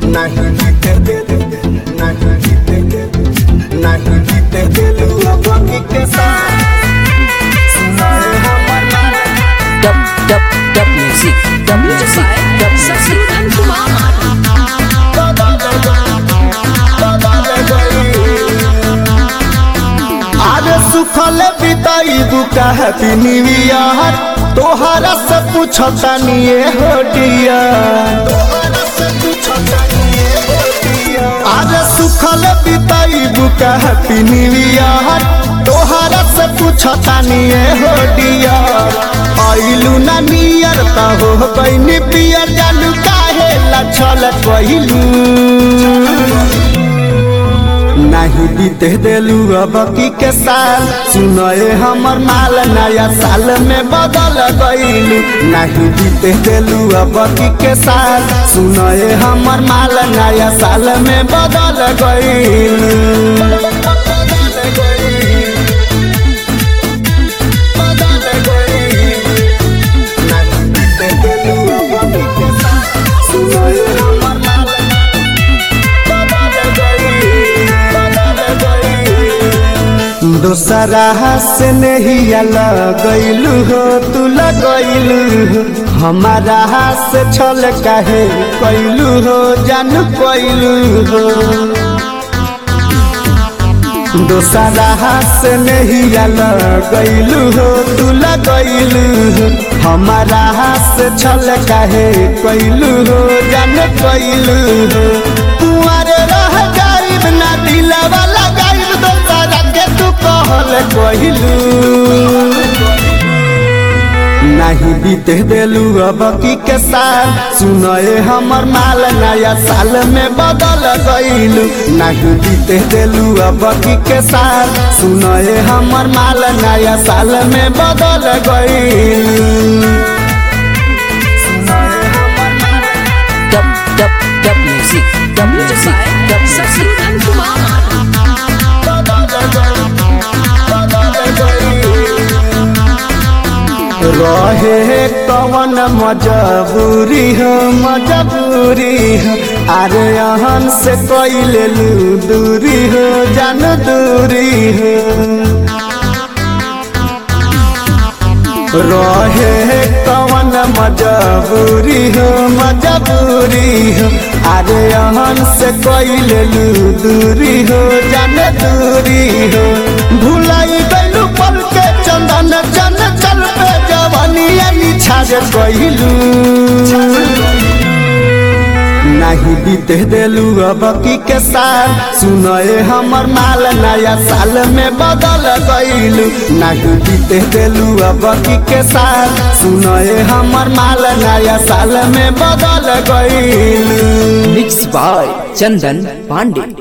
नहीं जीते दे नहीं जीते दे नहीं जीते दिलू अबकी के साथ सुनाए हमर नाम Dub dub dub music, dub music, dub music. Sasudan Kumar. आरे सुखल बिताई बुका हैप्पी न्यू ईयर तोहरा से पूछता निये हो डियर आरे सुखल बिताई बुका हैप्पी न्यू ईयर तोहरा से पूछता निये हो डियर आइलू ना नियर त हो बहिनी पियर जानू काहे लछल कहिलू नहीं बीते दिलू अब की के साल सुनए हमर माल नया साल में बदल गईलू नहीं बीते दिलू अब की के साल सुनए हमर माल नया साल में बदल गईलू नहीं बीते दिलू अब की के साल सुनए हमर माल दोसरा से नहीं लगैलू हो तू लगैलू हो हमारा से छल काहे कैलू हो जान कैलू हो दोसरा से नहीं लगैलू हो तू लगैलू हो हमारा से छल काहे कैलू हो जान कैलू हो कुआरे रह जाइब ना दिलवा लगाइब दोसरा के तू कहल कहलू नहीं बीते दिलू अब की के साल सुनए हमर माल नया साल में बदल गईलू नहीं बीते दिलू अब की के साल सुनए हमर माल नया साल में बदल गईलू Dub dub dub music, dub music, dub music. Sasudan Kumar. रहे कवन मजबूरी हो मजबूरी हो अरे अहन से कोई ले लू दूरी हो जान दूरी हो रहे कवन मजबूरी हो मजबूरी हो अरे अहन से कोई ले लू दूरी हो जान दूरी हो भुलाई गलू पल के चंदन चन चल पे जवानिया निछाड़ गइलू नहीं बीते दिलू अब की के साल सुनए हमर माल नया साल में बदल गईलू नहीं बीते दिलू अब की के साल सुनए हमर माल नया साल में बदल गईलू Mixed by Chandan Pandey.